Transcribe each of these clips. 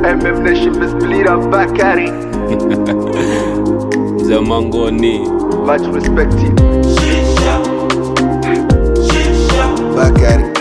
MF Nation Miss Bleed up back at it. Zamangoni. Much respected. back at it.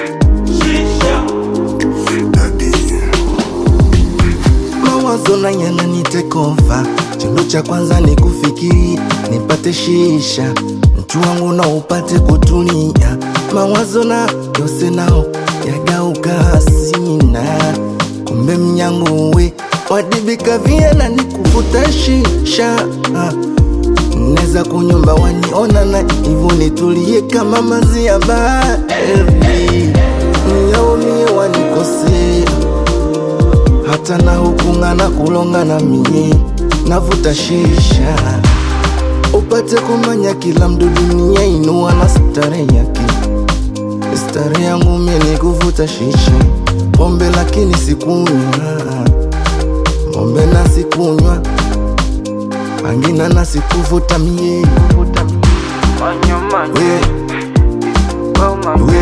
mawazo na yananitekova chendo cha kwanza ni kufikiri nipate shisha mtu wangu na upate kutulia mawazo na yose nao yagauka hasina kumbe mnyango we wadibika vyena ni kuvuta shisha ah. Neza kunyumba waniona na hivyo nitulie kama mazi ya bahari Yaumie wanikosea hata na hukungana kulongana mie navuta shisha upate kumanya kila mdu dunia inua na stare yake stare yangu mie ni kuvuta shisha pombe lakini sikunywa pombe na sikunywa angina na sikuvuta mie we, we,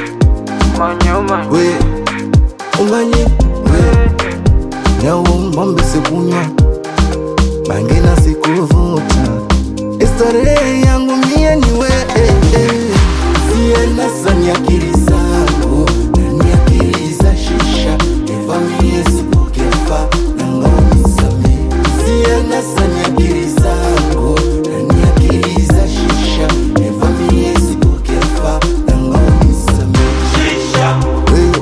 we, umanye we nyawo mbombe sikunywa bangi na sikuvuta starehe yangu mie ni we eh, eh. sienasa ni akili zangu na ni akili za shisha evamie sikukefa na ngaonisame sienasa ni akili zangu na ni akili za shisha evamie sikukefa na ngaonisame we,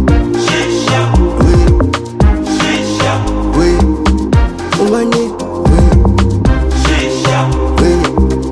we, we, umanye we, we,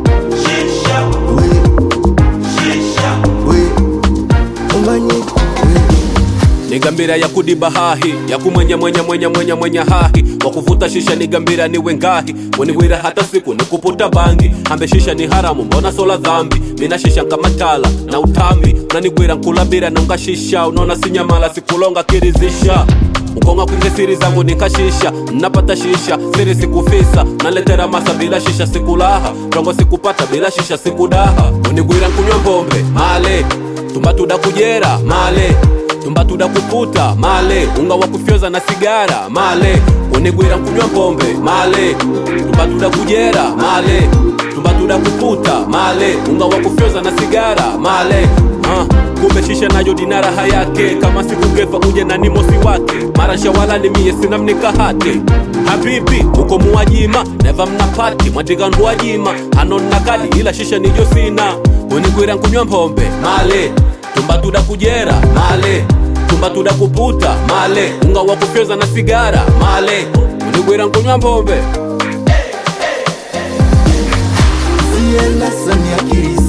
we, we, umanye we. ni gambira ya kudiba hahi ya kumwenya mwenya mwenya mwenya mwenya hahi wa kuvuta shisha ni gambira ni wengahi weniwira hata siku ni kuputa bangi hambe shisha ni haramu mbona sola dhambi mina shisha kama tala na utambi unanigwira nkulabira nonga shisha unaona sinyamala sikulonga kirizisha ukonga kwinge siri zangu nikashisha napata shisha siri sikufisa naletera masa bila shisha sikulaha rongo sikupata bila shisha sikudaha unigwira nkunywa mbombe male tumbatuda kujera male tumbatuda kuputa male unga wa kufyoza na sigara male unigwira nkunywa pombe male tumbatuda kujera male tumbatuda kuputa male unga wa kufyoza na sigara male uh, kumbe shisha nayo dina raha yake kama sikugefa uje na nimosi wake mara shawala ni mie sina mnikahate habibi uko muwajima neva mnapati mwatikandwajima hanonna kadi ila shisha nijo sina unigwira nkunywa mpombe male tumbatuda kujera male tumbatuda kuputa male unga wa kufyoza na sigara male unigwira nkunywa mpombe sienasa ni akili